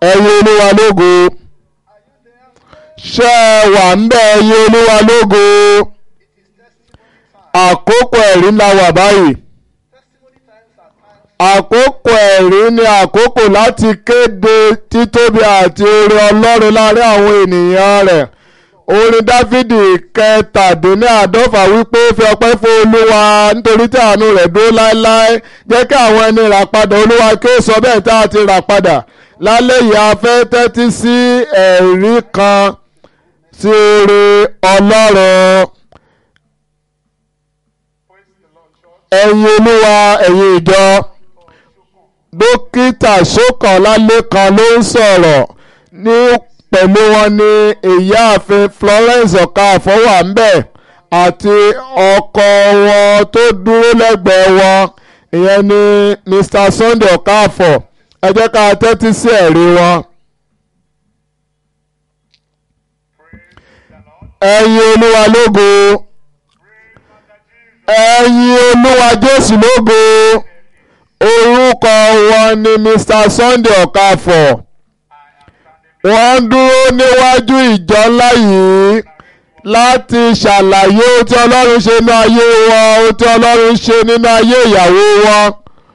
ẹ̀yin olúwa lógo ṣé ẹ wà ń bẹ̀ ẹ̀yin olúwa lógo àkókò ẹ̀rí ńlá wà báyìí àkókò ẹ̀rí ni àkókò láti kéde títóbi àti oore ọlọ́run láàrin àwọn ènìyàn rẹ̀ orin dáfídì kẹtàdínláàdọ́fà wípé fi ọpẹ́ fún olúwa nítorí tí àánú rẹ̀ dúró láéláé jẹ́ kí àwọn ẹni rà padà olúwa kí ó sọ bẹ́ẹ̀ tá a ti rà padà lálẹ́ yìí a fẹ́ tẹ́tí sí ẹ̀rí kan sí oore ọlọ́run ẹ̀yin olúwa ẹ̀yin ìjọ dókítà Ṣókànlálékan ló ń sọ̀rọ̀ ní pẹ̀lú wọn ní ìyáàfin Florence Ọ̀kàfọ̀ wà ń bẹ̀ àti ọkọ wọn tó dúró lẹ́gbẹ̀ẹ́ wọn ìyẹn ni Mr Sunday Ọ̀kàfọ̀ ẹ jẹ́ ká tẹ́tí sí ẹ̀rí wọn. ẹ̀yin olúwa lógo ẹ̀yin olúwa Jésù lógo orúkọ wọn ni Mr Sunday Ọ̀kàfọ̀ wọ́n dúró níwájú ìjọ ńlá yìí láti ṣàlàyé ohun tí Ọlọ́run ṣe nínú ayé wọn ohun tí Ọlọ́run ṣe nínú ayé ìyàwó wọn.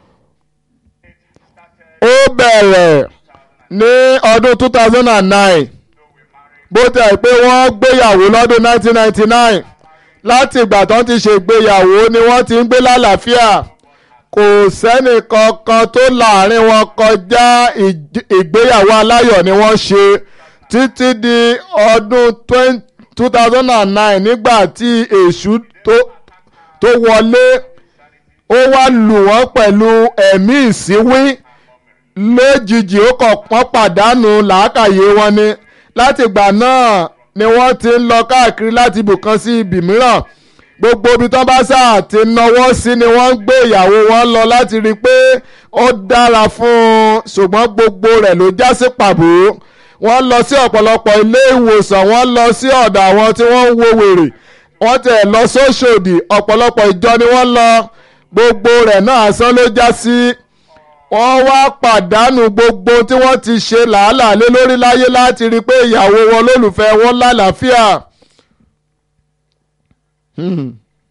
ó bẹ̀rẹ̀ ní ọdún 2009 bó tẹ̀ pé wọ́n gbéyàwó lọ́dún 1999 láti ìgbà tó ti ṣègbéyàwó ni wọ́n ti ń gbé lálàáfíà kò sẹ́nì kankan tó láàrin wọn kọjá ìgbéyàwó aláyọ̀ ni wọ́n ṣe títí di ọdún two thousand and nine nígbà tí èṣù tó wọlé ó wá lù wọ́n pẹ̀lú ẹ̀mí ìsíwí lójijì ó kàn pọ́n pàdánù làákàyè wọn ni láti ìgbà náà ni wọ́n ti ń lọ káàkiri láti ibùkan sí ibì mìíràn gbogbo ibi tó bá sáà ti náwó sí ni wọ́n ń gbé ìyàwó wọn lọ láti rí i pé ó dára fún un ṣùgbọ́n gbogbo rẹ̀ ló já sí pàbó wọ́n lọ sí ọ̀pọ̀lọpọ̀ ilé ìwòsàn wọ́n lọ sí ọ̀dọ̀ àwọn tí wọ́n ń wo wèrè wọ́n tẹ̀ lọ sóṣòdì ọ̀pọ̀lọpọ̀ ìjọ ni wọ́n lọ gbogbo rẹ̀ náà asán ló já sí wọ́n wá pàdánù gbogbo tí wọ́n ti ṣe làálàá lé lórí láyé láti rí i pé ìyàwó wọn lólùfẹ́ wọn lálàáfíà. Hmm.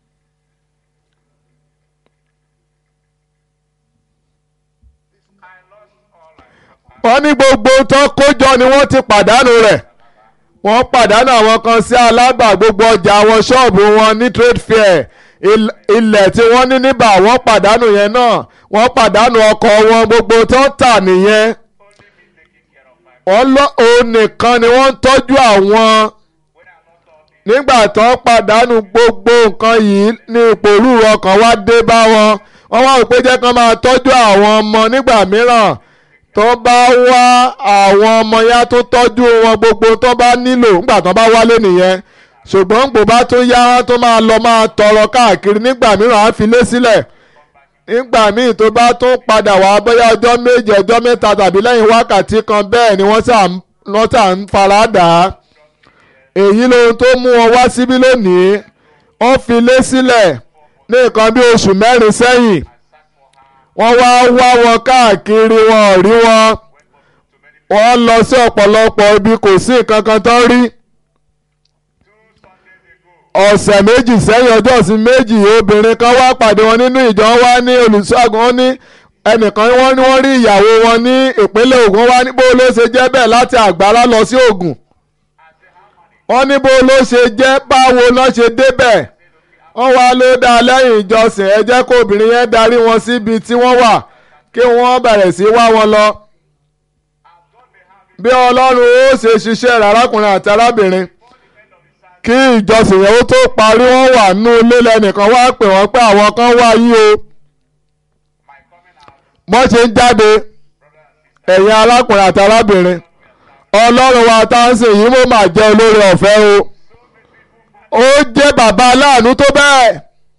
wọ́n ní gbogbo tó kójọ ni wọ́n ti pàdánù rẹ̀ wọ́n pàdánù àwọn kan sí alábà gbogbo ọjà àwọn ṣọ́ọ̀bù wọn ní trade fair ilẹ̀ tí wọ́n ní níbà wọ́n pàdánù yẹn náà wọ́n pàdánù ọkọ̀ wọn gbogbo tó tà nìyẹn wọ́n lọ òun nìkan ni wọ́n ń tọ́jú àwọn nígbà tó pàdánù gbogbo nǹkan yìí ní ìpòrú ọkàn wá dé bá wọn wọ́n wá pé jẹ́ kán máa tọ́jú àwọn ọmọ nígbà mìíràn tó bá wá àwọn ọmọ yá tó tọ́jú wọn gbogbo tó bá nílò nígbà tó bá wálé nìyẹn ṣùgbọ́n gbò bá tó yá tó máa lọ máa tọrọ káàkiri nígbà mìíràn á fi lé sílẹ̀ nígbà míì tó bá tún padà wá bóyá ọjọ́ méje ọjọ́ mẹ́ta tàbí lẹ́yìn wákàtí kan bẹ́ẹ̀ ni wọ́n sà ń fara dà á èyí lohun tó mú wọn wá síbí lónìí wọ́n fi lé sílẹ̀ ní nǹkan bí oṣù mẹ́rin sẹ́yìn wọ́n wá wá wọn káàkiri wọn ò rí wọn wọ́n lọ sí ọ̀pọ̀lọpọ̀ ibi kò sí nǹkan kan tó rí ọ̀sẹ̀ méjì sẹ́yìn ọjọ́ ìsìn méjì obìnrin kan wá pàdé wọn nínú ìjọ wá ní olùṣọ́àgùn wọn ní ẹnìkan wọ́n ní wọ́n rí ìyàwó wọn ní ìpínlẹ̀ Ògùn wá ní bó ló ṣe jẹ́ bẹ́ẹ̀ láti Àgbàlá lọ sí Ògùn wọ́n ní bó ló ṣe jẹ́ báwo náà ṣe débẹ̀ wọ́n wá ló dá lẹ́yìn ìjọsìn ẹ jẹ́ kó obìnrin yẹn darí wọn síbi tí wọ́n wà kí wọ́n bẹ̀rẹ̀ sí wá wọn lọ. bí Ọlọ́run ó ṣe ṣiṣẹ́ rẹ̀ arákùnrin àti arábìnrin kí ìjọsìn yẹn ó tó parí wọ́n wà nú ilé lẹ́nìkan wá pè wọ́n pé àwọn kan wá yí o. wọ́n ṣe ń jáde ẹ̀yin arákùnrin àti arábìnrin ọlọ́run wa tá ń sìn yìí mo máa jẹ́ olóore ọ̀fẹ́ o ó jẹ́ bàbá aláàánú tó bẹ́ẹ̀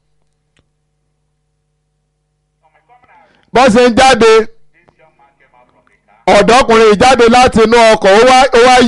bọ́n ṣe ń jáde ọ̀dọ́kùnrin ìjáde láti inú ọkọ̀ ó wá